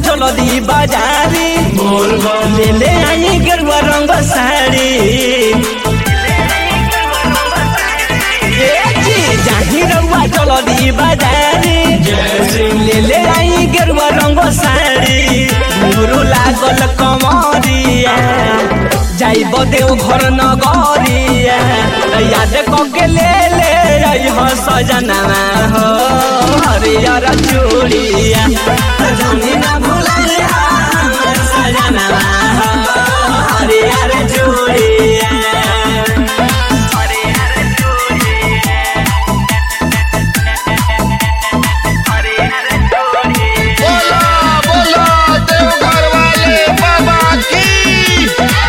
जल्दी बाजारी बोल बम ले ले आई गेरुआ रंग साड़ी ए जी जाही रउआ जल्दी बाजारी जय सिंह ले ले आई गेरुआ रंग साड़ी गुरु लागल कमरिया जाइब देव घर नगरिया याद कके ले ले आई हो सजनवा हो हरियर चूड़िया जनी ना भुलाए हमर सजनवा हो हरियर चूड़िया हरियर चूड़िया हरियर चूड़िया बोला बोला देवघर वाले बाबा की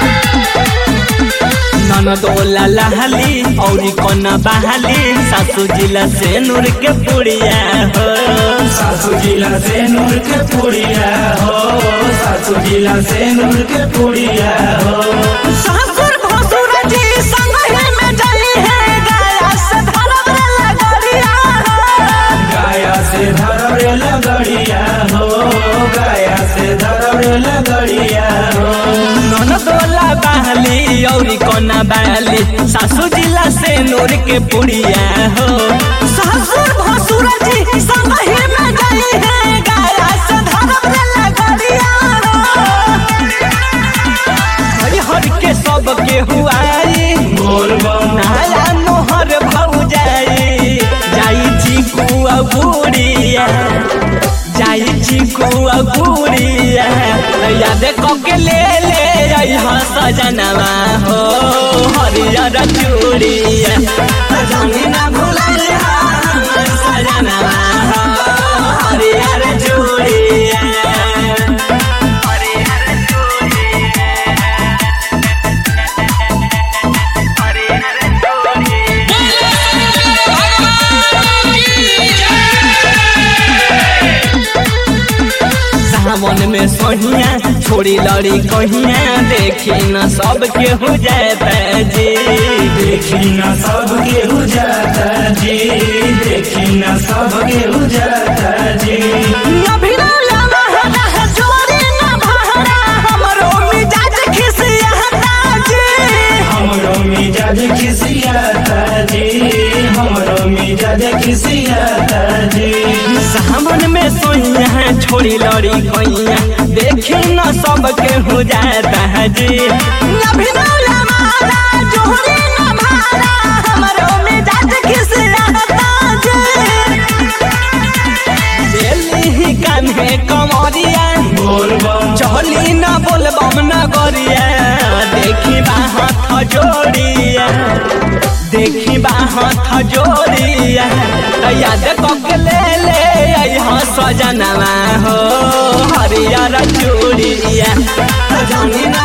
ननदोला लहली औरी कोना बहाली सासू जिला से नूर के पुड़िया हो सासू जिला से नूर के पुड़िया हो सासू जिला से नूर के पुड़िया हो ससुर भसुर जी संग ही में जली है गाया से धरम लगड़िया गाया से धरवे लगड़िया हो गाया से धरवे लगड़िया हो ननदोला बहाली औरी कोना बहाली सासू जिला से नूर के पुड़िया हो ससुर भसुर जी संग ही में जली है गाया से धरम लगड़िया हरि हरि के सब के हुआई बोल बम नया नोहर भौ जाई जाई चीकू अबूड़िया जाई चीकू अबूड़िया याद कके ले ले आई हाँ सजनवा हो हरियर चूड़िया जानी ना भुलाए हमर सजनवा हो हरियर चूड़िया हरियर चूड़िया सावन में सोहिया छोड़ी लड़ी कहिया देखी न सबके हो जाता जी देखी ना सब के हो जाता जी देखी ना सब के हो जाता जी अभिनया महना है जोरी न भहरा हमरो मिजाज खिसियाता जी हमरो मिजाज खिसियाता जी हमरो मिजाज खिसियाता जी सावन में सोहिया छोड़ी लड़ी कहिया देखी न सबके हो जाता जी अभिनया महना जोरी न भहरा हमरो मिजाज खिसियाता जी दिल्ली कान्हे कमरिया बोल बम चली न बोलबम न गरिया देखी बा हाथ जोड़िया देखी बा हाथ जोड़िया त याद कके ले ले यहाँ सजनवा हो हरियर चूड़िया जानी न